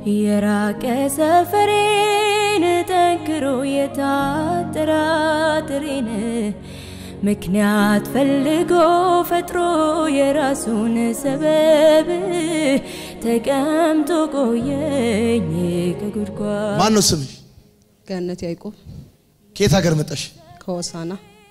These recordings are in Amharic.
የራቀ ሰፈሬን ጠንክሮ የታጠራጥሬን ምክንያት ፈልጎ ፈጥሮ የራሱን ሰበብ ተቀምጦ ቆየኝ ከጉድጓድ ማን ነው ስምሽ? ገነት ያዕቆብ ከየት ሀገር መጣሽ? ከሆሳና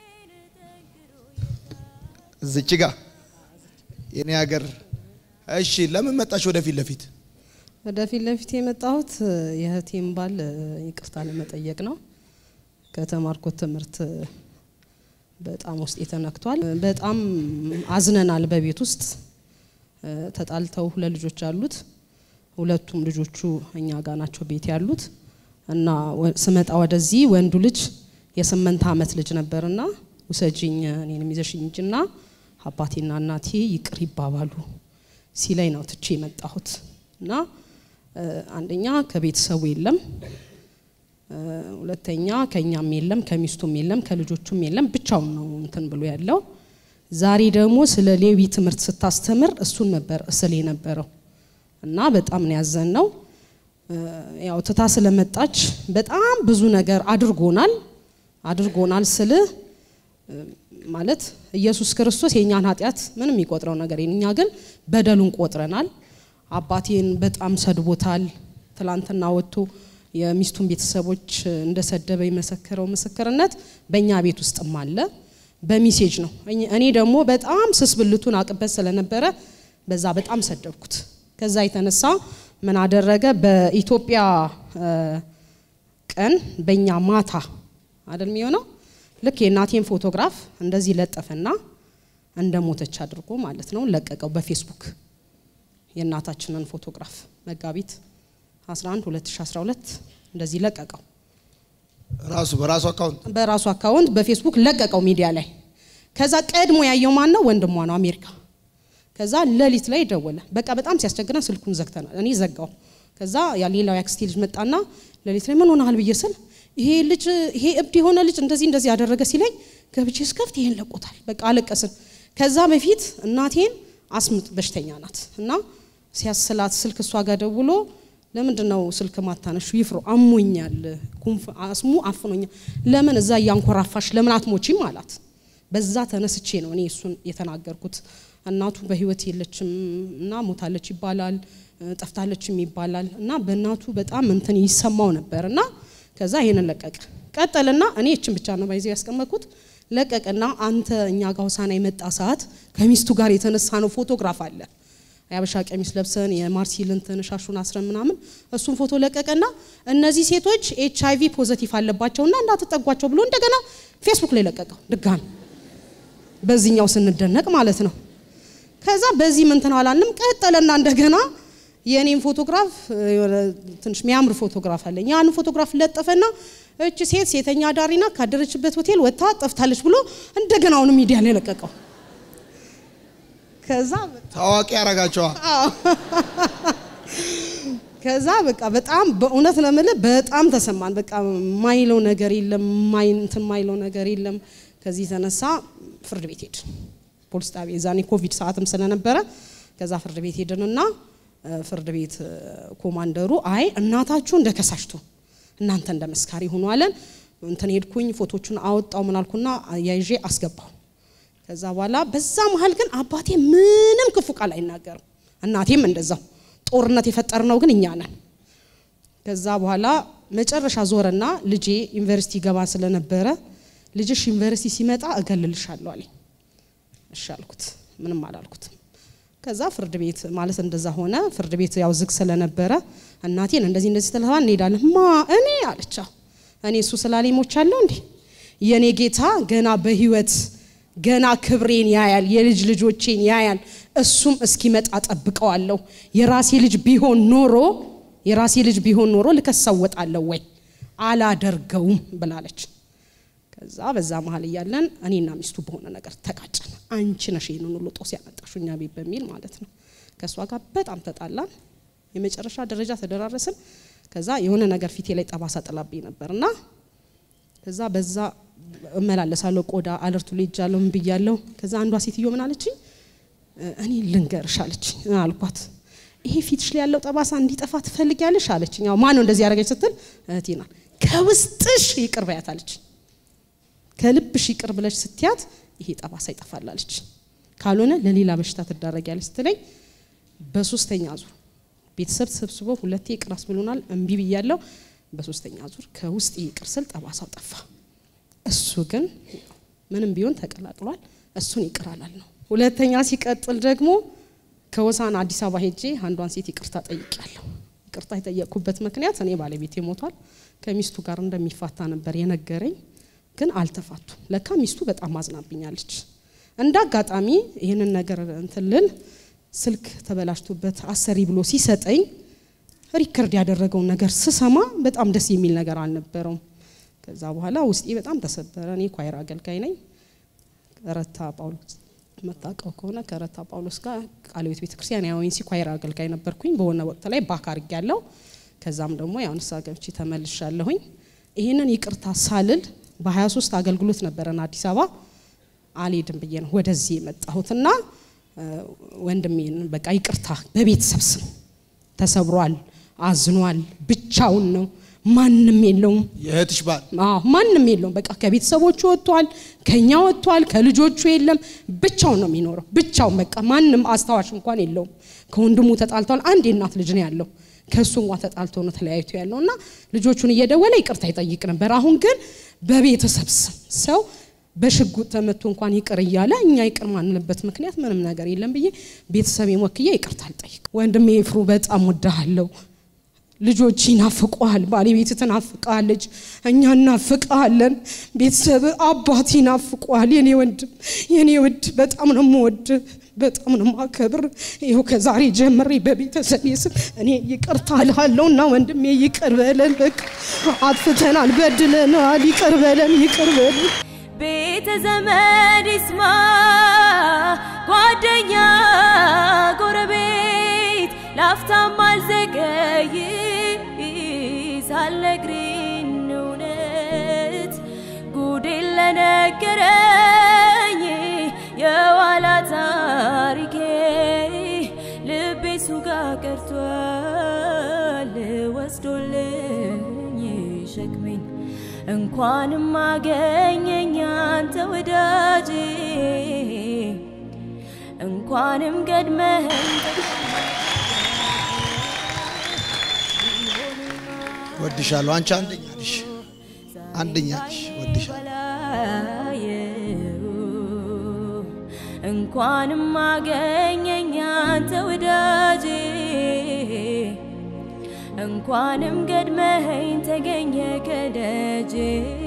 እዚች ጋ የኔ ሀገር። እሺ ለምን መጣሽ ወደፊት ለፊት? ወደፊት ለፊት የመጣሁት የእህቴን ባል ይቅርታ ለመጠየቅ ነው። ከተማርኩት ትምህርት በጣም ውስጥ ተነክቷል። በጣም አዝነናል። በቤት ውስጥ ተጣልተው ሁለት ልጆች አሉት። ሁለቱም ልጆቹ እኛ ጋር ናቸው ቤት ያሉት እና ስመጣ ወደዚህ ወንዱ ልጅ የስምንት ዓመት ልጅ ነበርና ውሰጂኝ እኔንም ይዘሽኝ እንጂና አባቴና እናቴ ይቅር ይባባሉ ሲላይ ነው ትቼ የመጣሁት እና አንደኛ ከቤተሰቡ የለም፣ ሁለተኛ ከኛም የለም፣ ከሚስቱም የለም፣ ከልጆቹም የለም። ብቻውን ነው እንትን ብሎ ያለው። ዛሬ ደግሞ ስለ ሌዊ ትምህርት ስታስተምር እሱን ነበር እስል የነበረው እና በጣም ነው ያዘን ነው ያው ትታ ስለመጣች በጣም ብዙ ነገር አድርጎናል አድርጎናል ስል ማለት ኢየሱስ ክርስቶስ የእኛን ኃጢአት ምንም የሚቆጥረው ነገር የለም። እኛ ግን በደሉን ቆጥረናል። አባቴን በጣም ሰድቦታል። ትላንትና ወጥቶ የሚስቱን ቤተሰቦች እንደሰደበ የመሰከረው ምስክርነት በእኛ ቤት ውስጥም አለ። በሚሴጅ ነው። እኔ ደግሞ በጣም ስስ ብልቱን አቅበት ስለነበረ በዛ በጣም ሰደብኩት። ከዛ የተነሳ ምን አደረገ? በኢትዮጵያ ቀን በእኛ ማታ አይደል የሚሆነው ልክ የእናቴን ፎቶግራፍ እንደዚህ ለጠፈና እንደ ሞተች አድርጎ ማለት ነው ለቀቀው በፌስቡክ የእናታችንን ፎቶግራፍ መጋቢት 11 2012 እንደዚህ ለቀቀው። ራሱ በራሱ አካውንት በራሱ አካውንት በፌስቡክ ለቀቀው ሚዲያ ላይ። ከዛ ቀድሞ ያየው ማን ነው? ወንድሟ ነው አሜሪካ። ከዛ ሌሊት ላይ ደወለ። በቃ በጣም ሲያስቸግረን ስልኩን ዘግተናል። እኔ ዘጋው። ከዛ ያ ሌላው ያክስቴ ልጅ መጣና ሌሊት ላይ ምን ሆነሃል ብዬ ስል ይሄ ልጅ ይሄ እብድ የሆነ ልጅ እንደዚህ እንደዚህ ያደረገ ሲለኝ ገብቼ ስከፍት ይሄን ለቆታል። በቃ አለቀስን። ከዛ በፊት እናቴን አስምጥ በሽተኛ ናት እና ሲያስላት ስልክ እሷ ጋር ደውሎ ለምንድን ነው ስልክ ማታነሹ? ይፍሮ አሞኛል፣ አስሙ አፍኖኛል። ለምን እዛ እያንኮራፋሽ ለምን አትሞቺም አላት። በዛ ተነስቼ ነው እኔ እሱን የተናገርኩት። እናቱ በህይወት የለችም እና ሞታለች ይባላል፣ ጠፍታለችም ይባላል እና በእናቱ በጣም እንትን ይሰማው ነበር እና ከዛ ይሄንን ለቀቀ። ቀጠልና እኔ እችን ብቻ ነው ባይዘው ያስቀመጥኩት። ለቀቀና አንተ እኛ ጋር ሆሳና የመጣ ሰዓት ከሚስቱ ጋር የተነሳ ነው ፎቶግራፍ አለ የአበሻ ቀሚስ ለብሰን የማርሲል እንትን ሻሹን አስረን ምናምን እሱን ፎቶ ለቀቀና እነዚህ ሴቶች ኤች አይቪ ፖዘቲቭ አለባቸውና እንዳትጠጓቸው ብሎ እንደገና ፌስቡክ ላይ ለቀቀው ድጋሚ በዚህኛው ስንደነቅ ማለት ነው። ከዛ በዚህ ምንትን አላልንም ቀጠለና እንደገና የእኔም ፎቶግራፍ ትንሽ የሚያምር ፎቶግራፍ አለኝ። ያን ፎቶግራፍ ለጠፈና እች ሴት ሴተኛ አዳሪና ካደረችበት ሆቴል ወጥታ ጠፍታለች ብሎ እንደገና አሁኑ ሚዲያ ላይ ለቀቀው። ከዛ ታዋቂ ያረጋቸዋ ከዛ በቃ በጣም በእውነት ነው የምልህ በጣም ተሰማን። በቃ ማይለው ነገር የለም ማይንትን ማይለው ነገር የለም። ከዚህ የተነሳ ፍርድ ቤት ሄድን፣ ፖሊስ ጣቢያ የዛኔ ኮቪድ ሰዓትም ስለነበረ ከዛ ፍርድ ቤት ሄድንና ፍርድ ቤት ኮማንደሩ አይ እናታችሁ እንደ ከሳሽቱ እናንተ እንደ መስካሪ ሆኑ አለን። እንትን ሄድኩኝ ፎቶቹን አወጣው ምናልኩና ያይዤ አስገባው። ከዛ በኋላ በዛ መሀል ግን አባቴ ምንም ክፉ ቃል አይናገርም፣ እናቴም እንደዛው። ጦርነት የፈጠርነው ግን እኛ ነን። ከዛ በኋላ መጨረሻ ዞረና ልጄ ዩኒቨርሲቲ ገባ ስለነበረ ልጅሽ ዩኒቨርሲቲ ሲመጣ እገልልሻለሁ አለኝ። እሺ አልኩት፣ ምንም አላልኩትም። ከዛ ፍርድ ቤት ማለት እንደዛ ሆነ። ፍርድ ቤት ያው ዝግ ስለነበረ እናቴን እንደዚህ እንደዚህ ተለባ እንሄዳለን። ማ እኔ አለቻ እኔ እሱ ስላለኝ ሞቻለሁ እንዴ? የኔ ጌታ ገና በህይወት ገና ክብሬን ያያል፣ የልጅ ልጆቼን ያያል። እሱም እስኪመጣ ጠብቀዋለሁ። የራሴ ልጅ ቢሆን ኖሮ የራሴ ልጅ ቢሆን ኖሮ ልከሰወጣለሁ ወይ? አላደርገውም ብላለች። ከዛ በዛ መሀል እያለን እኔና ሚስቱ በሆነ ነገር ተቃጨን። አንቺ ነሽ ይህንን ሁሉ ጦስ ያመጣሽው እኛ ቤት በሚል ማለት ነው። ከእሷ ጋር በጣም ተጣላን። የመጨረሻ ደረጃ ተደራረስን። ከዛ የሆነ ነገር ፊቴ ላይ ጠባሳ ጥላብኝ ነበር እና ከዛ በዛ እመላለሳለሁ ቆዳ አለርቱ ላይ እጃለሁ ምን ብያለሁ። ከዛ አንዷ ሴትዮ ምን አለችኝ? እኔ ልንገርሽ አለችኝ። አልኳት ይሄ ፊትሽ ላይ ያለው ጠባሳ እንዲጠፋ ትፈልጊያለሽ አለችኝ። ያው ማን ነው እንደዚህ ያደረገች ስትል እህቴ ናት። ከውስጥሽ ይቅር በያት አለች። ከልብሽ ይቅር ብለሽ ስትያት ይሄ ጠባሳ ይጠፋል አለች። ካልሆነ ለሌላ በሽታ ትዳረጊያለሽ ስትለኝ በሶስተኛ ዙር ቤተሰብ ተሰብስቦ ሁለቴ ይቅር አስብሎናል። እምቢ ብያለሁ። በሶስተኛ ዙር ከውስጥ ይቅር ስል ጠባሳው ጠፋ። እሱ ግን ምንም ቢሆን ተቀላቅሏል። እሱን ይቅር አላል ነው። ሁለተኛ ሲቀጥል ደግሞ ከወሳን አዲስ አበባ ሄጄ አንዷን ሴት ይቅርታ ጠይቄያለሁ። ይቅርታ የጠየቅኩበት ምክንያት እኔ ባለቤቴ ሞቷል፣ ከሚስቱ ጋር እንደሚፋታ ነበር የነገረኝ። ግን አልተፋቱም። ለካ ሚስቱ በጣም አዝናብኛለች። እንደ አጋጣሚ ይህንን ነገር እንትልል ስልክ ተበላሽቶበት አሰሪ ብሎ ሲሰጠኝ ሪከርድ ያደረገውን ነገር ስሰማ በጣም ደስ የሚል ነገር አልነበረውም። ከዛ በኋላ ውስጤ በጣም ተሰበረ። እኔ ኳይር አገልጋይ ነኝ። ረታ ጳውሎስ መታቀው ከሆነ ከረታ ጳውሎስ ጋር ቃለ ሕይወት ቤተክርስቲያን የአይኦኤንሲ ኳይር አገልጋይ ነበርኩኝ። በሆነ ወቅት ላይ ባክ አድርጌያለሁ። ከዛም ደግሞ ያው ንስሐ ገብቼ ተመልሻለሁኝ። ይህንን ይቅርታ ሳልል በ23 አገልግሎት ነበረን አዲስ አበባ አልሄድም ብዬ ነው ወደዚህ የመጣሁትና ወንድሜን በቃ ይቅርታ በቤተሰብ ስም ተሰብሯል፣ አዝኗል፣ ብቻውን ነው፣ ማንም የለውም። የእህትሽ ባል አዎ ማንም የለውም። በቃ ከቤተሰቦቹ ወጥቷል፣ ከኛ ወጥቷል፣ ከልጆቹ የለም። ብቻውን ነው የሚኖረው። ብቻውን በቃ ማንም አስታዋሽ እንኳን የለውም። ከወንድሙ ተጣልቷል። አንድ የእናት ልጅ ነው ያለው። ከእሱ እንኳን ተጣልቶ ነው ተለያይቶ ያለው እና ልጆቹን እየደወለ ይቅርታ ይጠይቅ ነበር። አሁን ግን በቤተሰብ ስም ሰው በሽጉጥ ተመቶ እንኳን ይቅር እያለ እኛ ይቅር ማንልበት ምክንያት ምንም ነገር የለም ብዬ ቤተሰቤን ወክዬ ይቅርታ አልጠይቅ። ወንድሜ ፍሩ በጣም ወዳሃለሁ። ልጆች ይናፍቁሃል፣ ባለቤት ትናፍቃለች፣ እኛ እናፍቃለን፣ ቤተሰብ አባት ይናፍቁሃል። የኔ ወንድም የኔ ውድ በጣም ነው የምወድ፣ በጣም ነው የማከብር። ይኸው ከዛሬ ጀምሬ በቤተሰቤ ስም እኔ ይቅርታ እልሃለሁ እና ወንድሜ ይቅር በለን። በቃ አጥፍተናል፣ በድለናል፣ ይቅር በለን፣ ይቅር በለን። ቤተ ዘመድ ይስማ፣ ጓደኛ ጎረቤት፣ ላፍታም አልዘገይ ሳልነግሪን እውነት ጉዴን ለነገረኝ የኋላ ታሪኬ ልቤ እሱ ጋር ቀርቷል ወስዶልኝ ሸክሜን እንኳንም አገኘኝ አንተ ወዳጄ እንኳንም ገድመኸኝ ወድሻለሁ። አንቺ አንደኛ ነሽ፣ አንደኛ ነሽ። ወድሻለሁ። እንኳንም አገኘኝ አንተ ወዳጄ እንኳንም ገድመኸኝ ተገኘ ከደጄ